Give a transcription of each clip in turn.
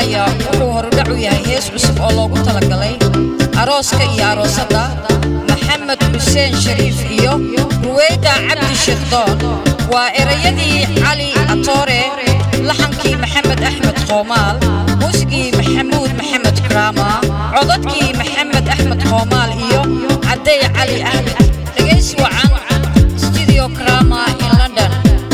dhacaya wuxuu horudhac u yahay hees cusub oo loogu talagalay arooska iyo aroosadda maxamed xuseen shariif iyo ruweyda cabdi sheekdoon waa erayadii cali atoore laxankii maxamed axmed qoomaal muusigii maxamuud maxamed karaama codadkii maxamed axmed qoomaal iyo caday cali axmed dhegaysi wacan studio krama in london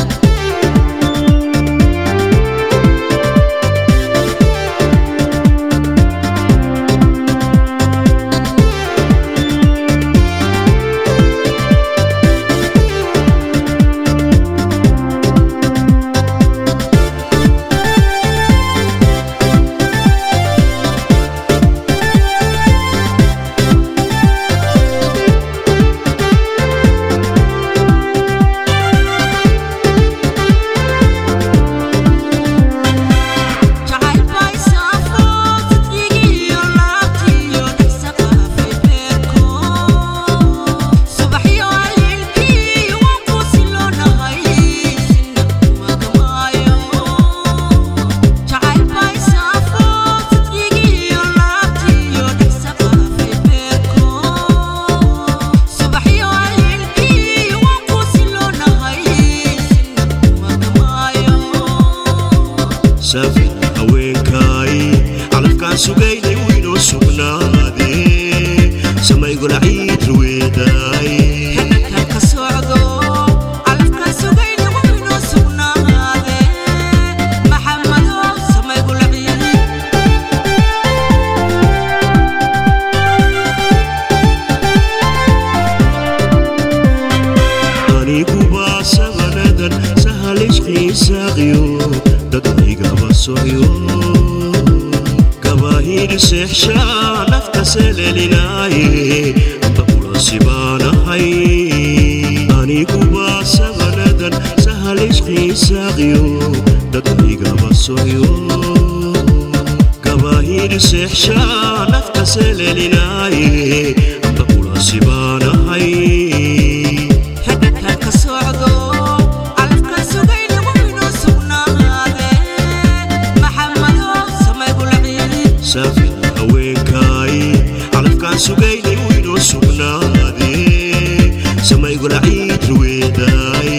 safin haweenkaay calafkaan sugaynay wiinoo sugnaadee samaygula ciid ruweedaay anigubaa sabanadan sahalisqiisaaqiyo dadkaygaba socyo gabaahir seexshaa nafta selelinaaye amba kulasibaanahay anigubaa sabanadan sahalisqiisaaqiyo dadkaygaba socyo gabaahir seexshaa nafta selelinaaye amba kulasibaanahay safin haweenkaay calafkaan sugaynay wiinoo sugnaadee samaygula ciid ruweedaay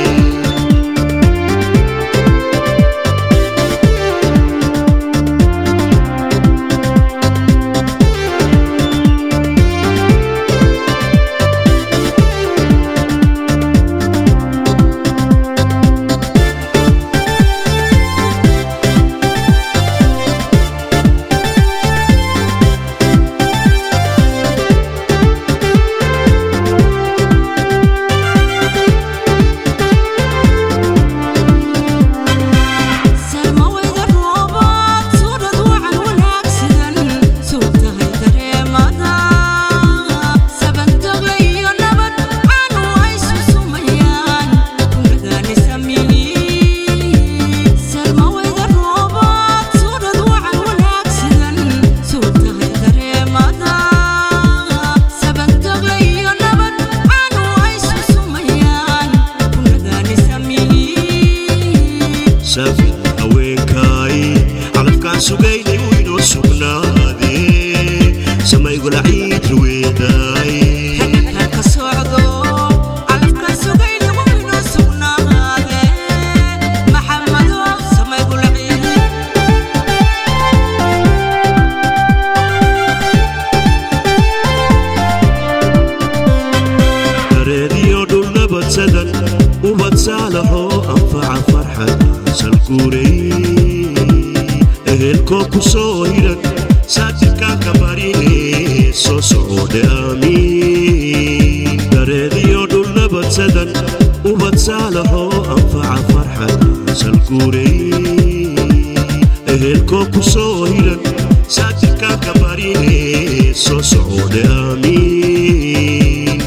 safin haweenkaay calafkaan sugaynay wiinoo sugnaadee samaygula ciid ruweedaay dareediyo dhul nabadsadan ubad saalahoo anfaca farxad salguuray ehelkoo ku soo hiran saajidkaanka barine soo socode aamiin dareediyo dhul nabadsadan ubad saalahoo anfaca farxad salguuray ehelkoo ku soo hiran saajidkaanka barine soo socode aamiin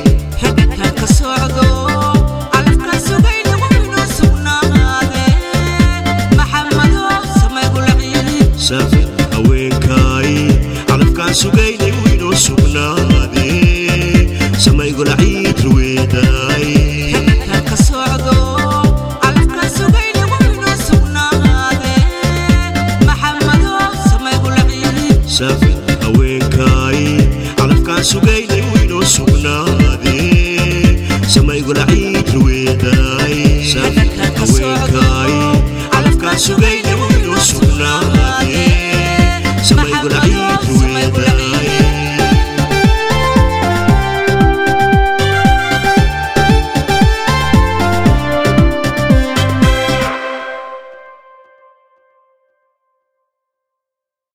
safin haweenkaay calafkaan sugaynay wiinoo sugnaadee samaygula ciid ruweedaay Maxamadow saafi haweenkaay calafkaan sugaynay